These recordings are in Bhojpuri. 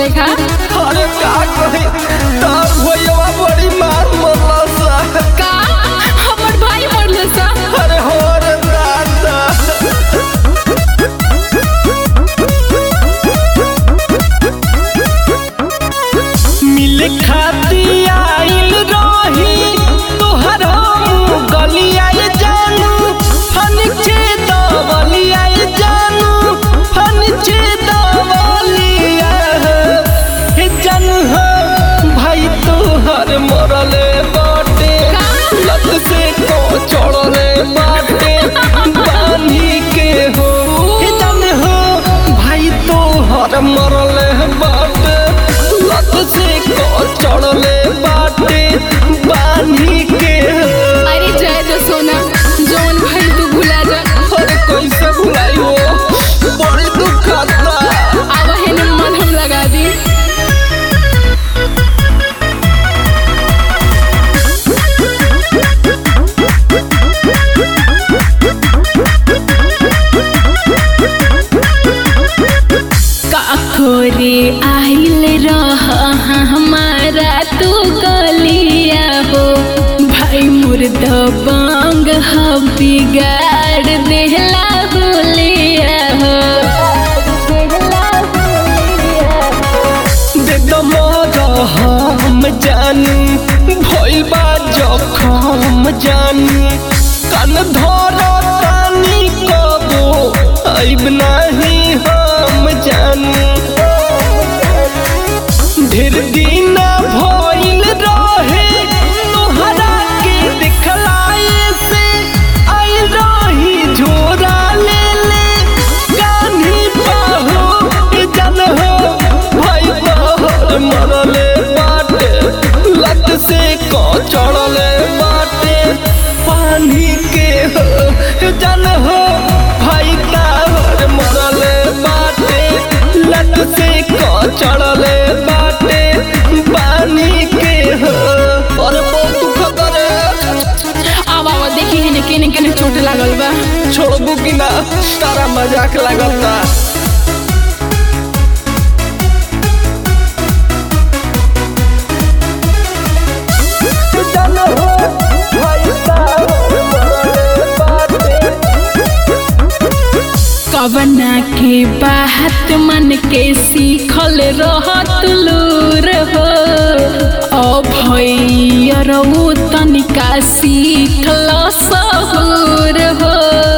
देखा अरे का कही तार भैया बड़ी मार मरला सा का हमर भाई मरले सा अरे हो रे दादा मिले खाती आइल रही तोहर हम गलिया जानू फनिचे दवलिया जानू फनिचे दवलिया हे जानू हो भाई तोहर मरले बाटे लत से को चढ़ले बाटे बानी के हो हे जानू हो भाई तोहर मरले बाटे लत से को चढ़ले बाटे बानी के हो अरे जय दो सोना जौन भाई तू भुला जा अरे कैसे भुलाई हो बड़ी दुख आता आवा है न मन हम लगा दी काखोरे आइल रह हमारा तू गलिया हो भाई मुर्द बांग हम बिगाड़ देहला बोलिया हो बेदम हम जानू भइल बा जखम जानू कान धर तानी कबो आइब नहीं हम जानू ढेर दिन भइल रहे तोहरा के दिखलाए से आई रही झोरा ले ले कान्ही बाहो जन हो भाई बहर मरले बाटे लत से को चढ़ले बाटे पानी के हो जन हो भाई ताहर मरले बाटे लत से को चढ़ले बाटे पानी के हो अरे बहुत दुख करे आवा आवा देखी है केने केने चोट लागल बा छोड़बू कि ना तारा मजाक लगता कवना के बात मन के सीखल रहत लूर हो ओ भैयरऊ तनिका सीखल सहूर हो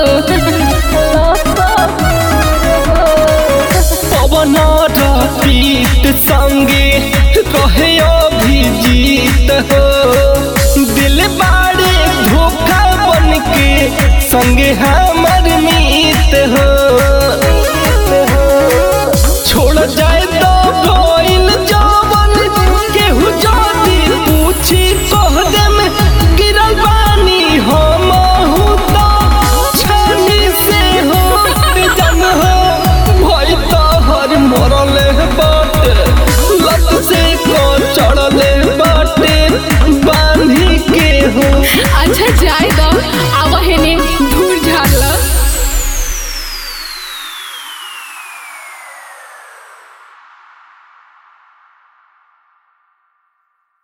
पवन रतीत संगे रहे अभिजीत हो दिल बा